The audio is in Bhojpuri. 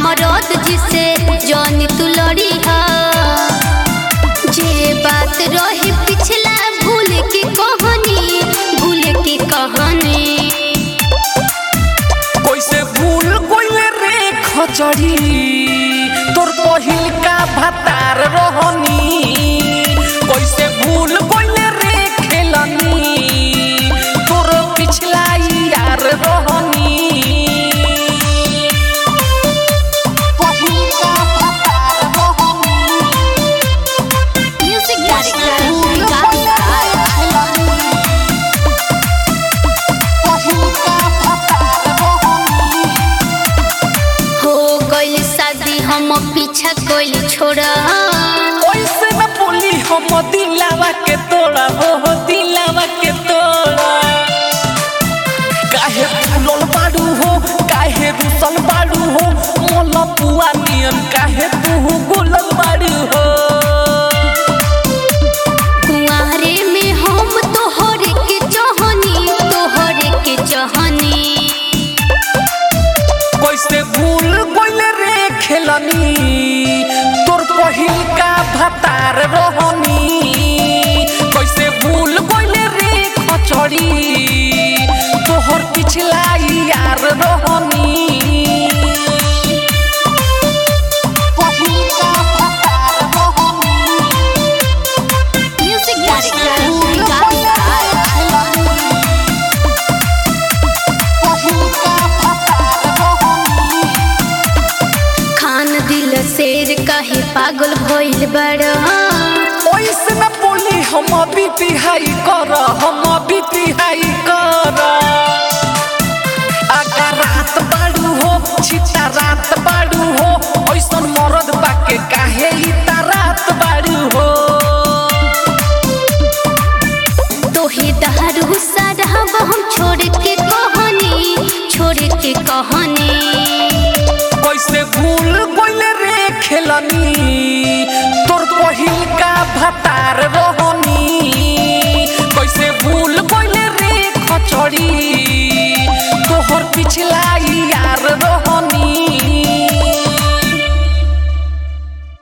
मरद जिसे जानी तू लड़ी हा जे बात रहे पिछला भूल के कहानी भूल के कहानी कैसे भूल गइले रे खचड़ी तोर पहिल का भतार रहनी कैसे भूल गइले रे खेलनी तोर पिछला यार रहनी पहिल का भतार रहनी म्यूजिक डायरेक्टर विकास राय पहिल का भतार रहनी हो गइल शादी हम पीछा कोइल छोड़ा ओइसे न बोली हम दिलावा के तोड़ा हो हो दिलावा के तोड़ा काहे फूलल बाड़ू हो काहे रुसल बाड़ू हो मोल पुआ नियन काहे तू गुलल बाड़ू हो कुंवारे में हम तोहरे के चाहनी तोहरे के चाहनी कैसे भूल गइल रे खेलनी तोर पहिल का भतार रहनी कैसे भूल गइल रे खचड़ी तोहर पिछला यार रहनी पहिल का भतार रहनी म्यूजिक डायरेक्टर विकास राय पहिल का भतार रहनी खान दिल शेर काहे पागल भइल बड़ा ओइसे न बोली हम बीती हाई कर हम बीती हाई कर आगा रात बाड़ू हो छिटा रात बाड़ू हो ओइसन मरद बाके काहे इता रात बाड़ू हो तोहे दहरू साराब हम छोड़ के कहानी छोड़ के कहानी कैसे भूल गइल रे खेलनी तोर पहिल का भतार रहनी कैसे भूल गइल रे खचड़ी तोहर पिछला यार रहनी